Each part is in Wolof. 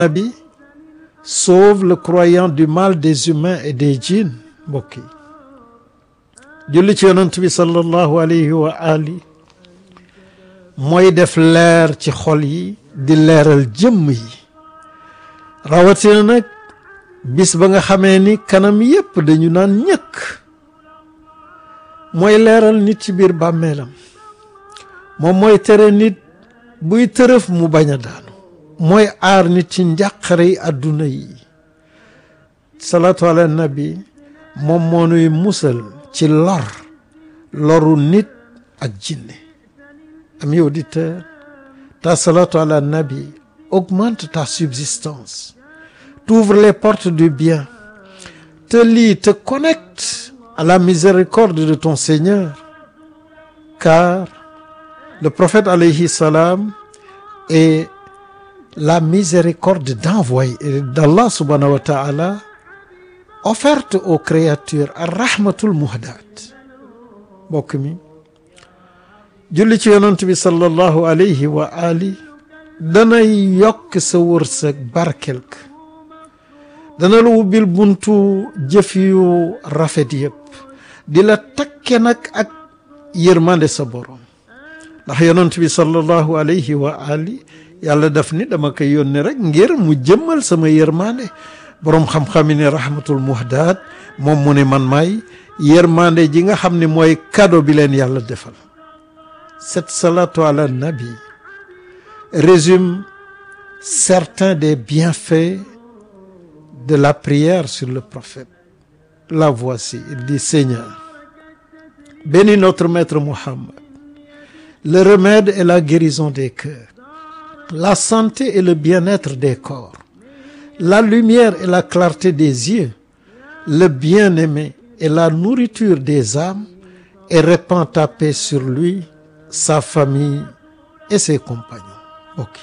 Nabi sauve le croyant du mal des humains et des djinns mbokk yi julli ci yonent bi sallallahu alayhi wa ali mooy def leer ci xol yi di leeral jëmm yi rawatina nag bis ba nga xamee ni kanam yépp dañu naan ñëkk mooy leeral nit ci biir bàmmeelam moom mooy tere nit buy tërëf mu bañ a daanu mooy aar nit ci njàqare yi àdduna yi salaatu ala nabi moom moo nuy musal ci lor loru nit ak jinne ami auditeur ta salatu ala nabi augmente ta subsistance t'ouvre les portes du bien te lie te connecte à la miséricorde de ton Seigneur car le prophète alayhi salam est la miséricorde d'envoyer d'Allah subhanahu wa ta'ala offerte aux créatures ar-rahmatul muhdaat mbokk mi julli ci yonent bi sallallahu alayhi wa ali danay yokk sa wërsëg barkel ka dana la wubbil buntu jëf yu rafet yëpp di la takke nag ak yërmande sa borom ndax yonent bi sallallahu alayhi wa ali yàlla daf ni dama koy yónni rek ngir mu jëmmal sama yërmande boroom xam-xam yi ne rahmatul muhdaat moom mu ne man maay yërmande ji nga xam ne mooy cadeau bi leen yàlla defal cette salatu ala nabi résume certains des bienfaits de la prière sur le prophète la voici il dit Seigneur bénis notre maître Muhammad le remède et la guérison des cœurs la santé et le bien-être des corps la lumière et la clarté des yeux le bien-aimé et la nourriture des âmes et répands ta paix sur lui sa famille et ses compagnons ok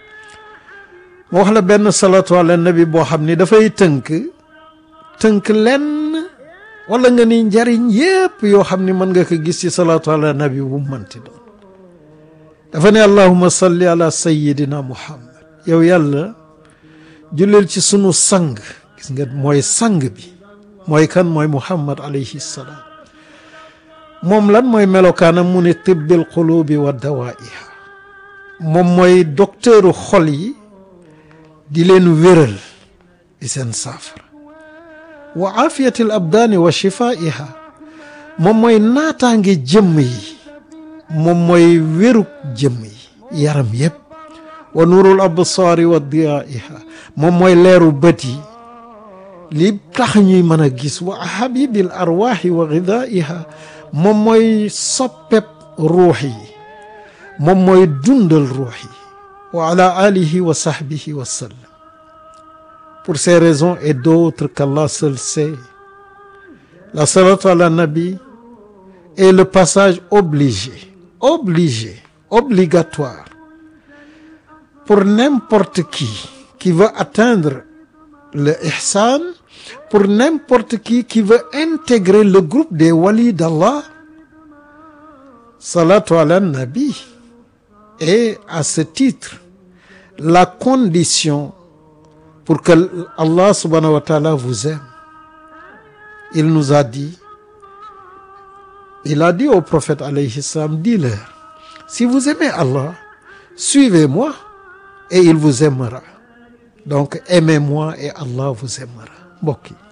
moo wax la benn salatu ala nabi boo xam ni dafay tënk tënk lenn wala nga ni njariñ yépp yoo xam ni mën nga ko gis ci salatu ala nabi bu mënti doon dafa ne allahuma salli ala sayidina muhammad yow yàlla jullil ci sunu sang gis nga mooy sang bi mooy kan mooy muhammad alayhi salaam moom lan mooy melokaanam mu ne tibbil qulubi wa dawaiha moom mooy docteuru xol yi di leen wéral di seen saafara wa afiyatil abdaani wa shifaiha moom mooy naataange jëmm yi moom mooy wérug jëmm yi yaram yépp wa nuurul absaari wa diyaiha moom mooy leeru bët yi li tax ñuy mën a gis wa habibil arwaaxi wa gidaiha moom mooy soppeb ruux yi moom mooy dundal ruux yi wa ala alihi wa sahbihi wa sallam pour ces raisons et d'autres qu'Allah seul sait la salatu ala nabi est le passage obligé obligé obligatoire pour n'importe qui qui veut atteindre le ihsan pour n'importe qui qui veut intégrer le groupe des walis d'Allah salatu ala nabi est à ce titre la condition pour que Allah subhanahu wa ta'ala vous aime il nous a dit il a dit au prophète alayhi salam dis-leur si vous aimez Allah suivez-moi et il vous aimera donc aimez-moi et Allah vous aimera mbokk yi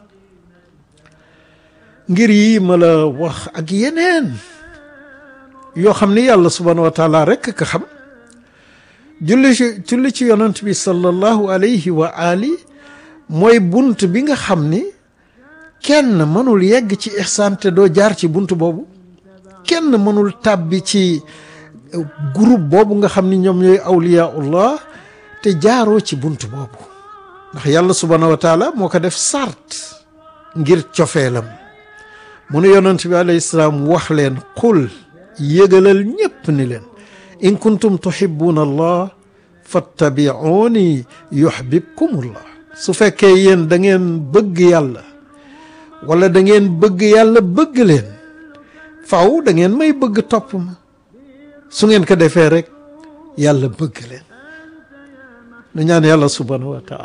ngir yi ma la wax ak yeneen yoo xam ni yàlla subhanahu wa taala rekk ka xam julli ci julli ci yonent bi sallallahu alayhi wa ali mooy bunt bi nga xam ni kenn mënul yegg ci ihsaan te doo jaar ci bunt boobu kenn mënul tàbbi ci groupe boobu nga xam ni ñoom ñooy awliyaullah te jaaroo ci bunt boobu ndax yàlla subhanahu wa taala moo ko def sart ngir cofeelam mu ne yonent bi alayhi salaam wax leen qul yëgalal ñépp ni leen in kuntum tuhibbuna allah fattabi'uni yuhbibkumullah su fekkee yéen da ngeen bëgg yàlla wala da ngeen bëgg yàlla bëgg leen faw da ngeen may bëgg topp ma su ngeen ko defee rek yàlla bëgg leen nu ñaan yàlla subhanahu wa taala